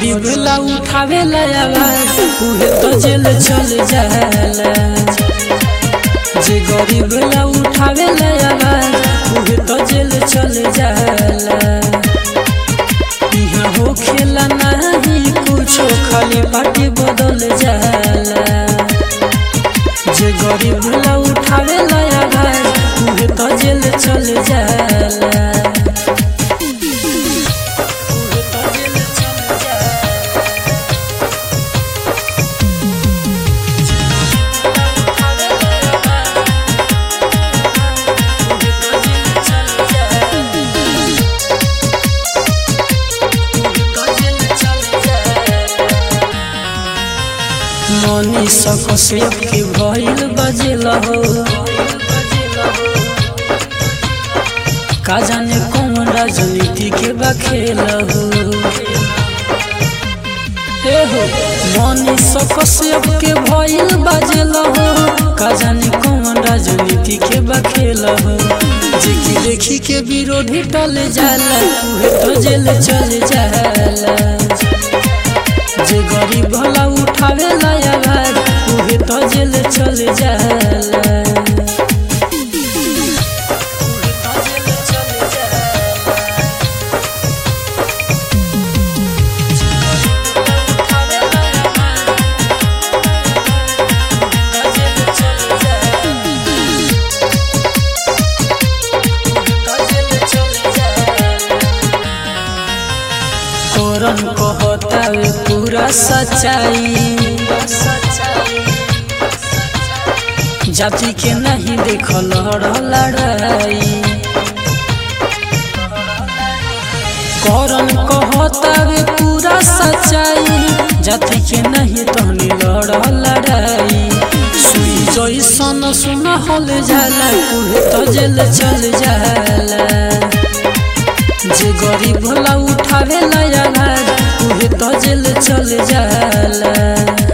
गरीब ला उठावे ला आवाज उहे तो जेल चल जाला जे गरीब ला उठावे ला आवाज उहे तो जेल चल जाला यहाँ हो खेला नहीं कुछो खाली पार्टी बदल जाला जे गरीब ला उठावे ला आवाज उहे तो जेल चल जाला उहे तो जेल चल जाला मनी सकसे के भइल बजेला हो का जाने कौन राजनीति के बखेल हो ए हो मनी सकसे के भइल बजेला हो का जाने कौन राजनीति के बखेल हो जेकी देखी के विरोधी टल जाला उहे तो जेल चल जाला जे गरीब भला उठावे ला आवाज उहे तो जेल चल जाला उहे तो जेल चल जाला। उठावे ला आवाज, उहे तो जेल चल जाला। उहे तो जेल चल जाला। तोरन कहतावे पूरा सच्चाई जाति के नहीं देखल लड़ाई करन कहतावे पूरा सच्चाई जाति के नहीं तहनी लड़ लड़ाई सुई जैसन सुन हल जाला उहे तो जेल चल जाला जे गरीब भला उठावे ला आवाज उहे तो जेल चल जाला